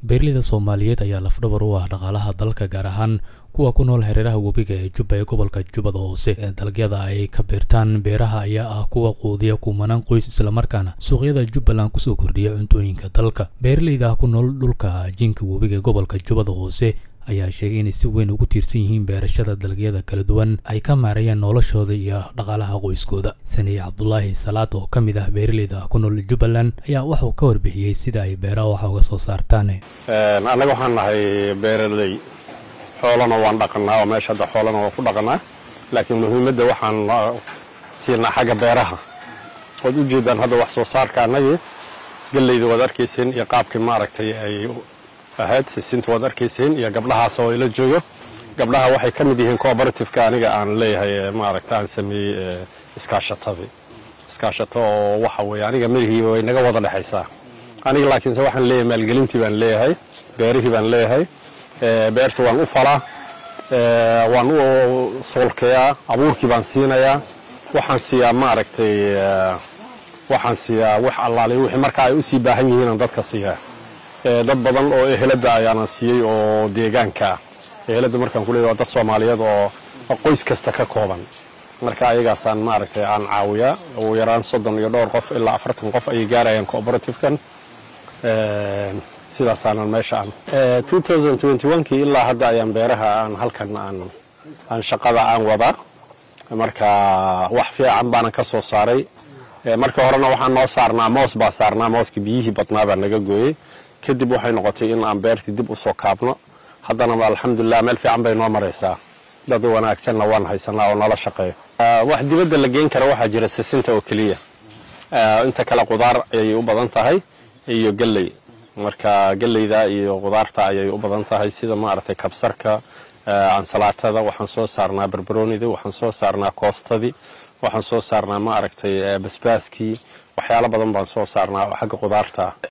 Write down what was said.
beeraleyda soomaaliyeed ayaa lafdhabar u ah dhaqaalaha dalka gaar ahaan kuwa ku nool hareeraha webiga ee jubba ee gobolka jubbada hoose dalagyada ay ka beertaan beeraha ayaa ah kuwa quudiya kumanaan qoys islamarkaana suuqyada jubbaland kusoo kordhiya cuntooyinka dalka beeraleyda ku nool dhulka jinka webiga ee gobolka jubbada hoose ayaa sheegay inay si weyn ugu tiirsan yihiin beerashada dalagyada kala duwan ay ka maarayaan noloshooda iyo dhaqaalaha qoyskooda saniye cabdulaahi salaad oo ka mid ah beeraleyda ku nool jubbaland ayaa waxuu ka warbixiyey sida ay beeraha wax uga soo saartaan annaga waxaan nahay beeraley xoolana waan dhaqanaa oo meesha hadda xoolana waan ku dhaqanaa laakiin muhiimadda waxaan siinaa xagga beeraha waad u jeedaan hadda wax soo saarka annagii galleyda waad arkayseen iyo qaabkii maaragtay ay ahayd sisinta waad arkayseen iyo gabdhahaas oo ila joogo gabdhaha waxay ka mid yihiin cooperativeka aniga aan leeyahay maaragta aan sameeyey iskaashatadii iskaashato oo waxa weeye aniga madihii way naga wada dhexaysaa aniga laakiinse waxaan leeyahay maalgelintii baan leeyahay beerihii baan leeyahay beerta waan u falaa waan u soolkeeyaa abuurkii baan siinayaa waxaan siiyaa maaragtay waxaan siiyaa wax allaale wixii markaa ay u sii baahan yihiinaan dadka siiyaa dad badan oo ehelada ayaanan siiyey oo deegaanka ah ehelada markaan ku leeyahay waa dad soomaaliyeed oo qoys kasta ka kooban marka ayagaasaan maaragtay aan caawiyaa ugu yaraan soddon iyo dhowr qof ilaa afartan qof ayay gaarayaan cooperativkan sidaasaanan meesha aan kii ilaa hadda ayaan beeraha aan halkan aan shaqada aan wadaa marka wax fiican baanan ka soo saaray marka horena waxaan noo saarnaa moos baa saarnaa mooska biyihii badnaa baa naga gooyey kadib waxay noqotay in aan beertii dib u soo kaabno haddana alxamdulilah meel fiican bay noo maraysaa dad wanaagsanna waan haysanaa oo nala shaqeeyo wax dibadda la geyn kara waxaa jira sisinta oo keliya inta kale qudaar ayay u badan tahay iyo galley marka galleyda iyo qudaarta ayay u badan tahay sida maaragtay kabsarka ansalaatada waxaan soo saarnaa barbaroonidii waxaan soo saarnaa koostadii waxaan soo saarnaa maaragtay basbaaskii waxyaalo badan baan soo saarnaa oo xagga qudaarta ah